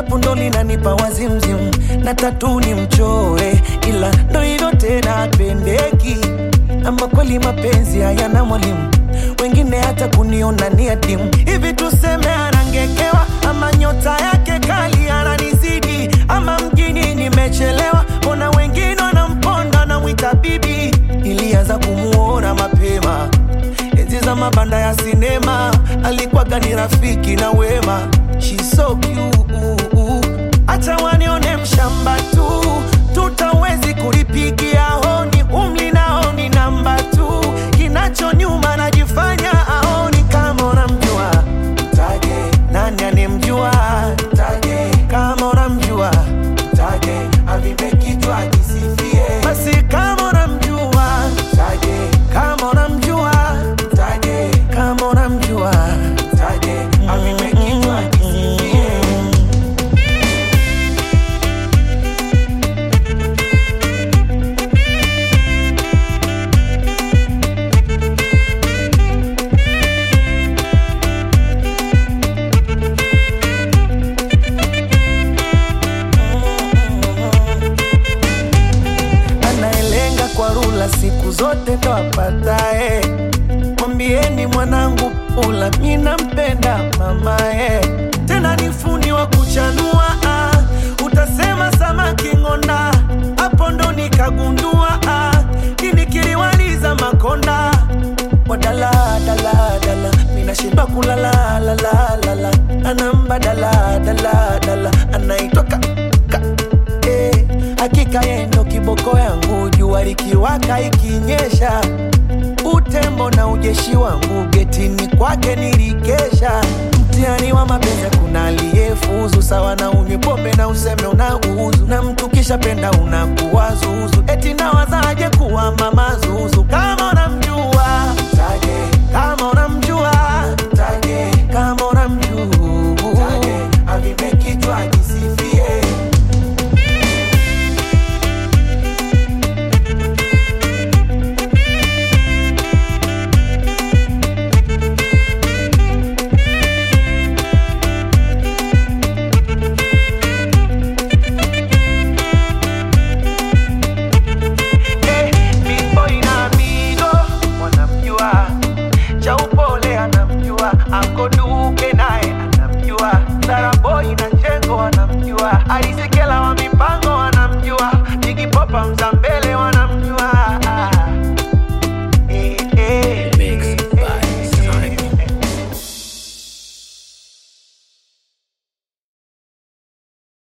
shepu ndo linanipa wazimzimu na tatu ni mchore, ila ndo hivyo tena pendeki. Ama kweli mapenzi hayana mwalimu, wengine hata kuniona ni adimu. Hivi tuseme anangekewa, ama nyota yake kali ananizidi, ama mjini nimechelewa, mbona wengine wanamponda namwita bibi. Ilianza kumuona mapema enzi za mabanda ya sinema, alikuwaga ni rafiki na wema. She's so cute, acha wanione mshamba tu, tutawezi kulipigia honi, umli nao ni namba tu, kinacho nyuma najifanya aoni. Kama unamjua mtaje, nani anemjua mtaje, kama unamjua mtaje, avipe kichwa kisifie. Basi kama unamjua mtaje, kama unamjua mtaje, kama unamjua mtaje, avipe kichwa kisifie. anayelenga kwa rula siku zote ndo apatae. Mwambieni mwanangu pula, mi nampenda mamae, tena ni fundi wa kuchanua ah. Utasema samaki ng'onda, hapo ndo nikagundua ah. Kini kiliwaliza makonda wadala dala dala, mina shiba kulala la la la la, anamba dala dala dala, anaitwa ka, ka eh, hakika yeye ndo kiboko yangu, jua likiwaka ikinyesha, utembo na ujeshi wangu getini kwake nilikesha. Mtihani wa mapenzi kuna aliyefuzu, sawa na unywe pombe na useme unauzu, na mtu kisha penda unakuwa zuzu, eti nawazaje kuwa mama zuzu kama unamjua mtaje, kama unamjua mtaje, kama unamjua mtaje, avipe kichwa kisifie. Eh, Big Boy na Mido wanamjua, cha upole anamjua, Anko Duke naye anamjua, Sara Boy na Chengo wanamjua, Alisekela wa mipango wanamjua, Jigi Popa Mzambele wanamjua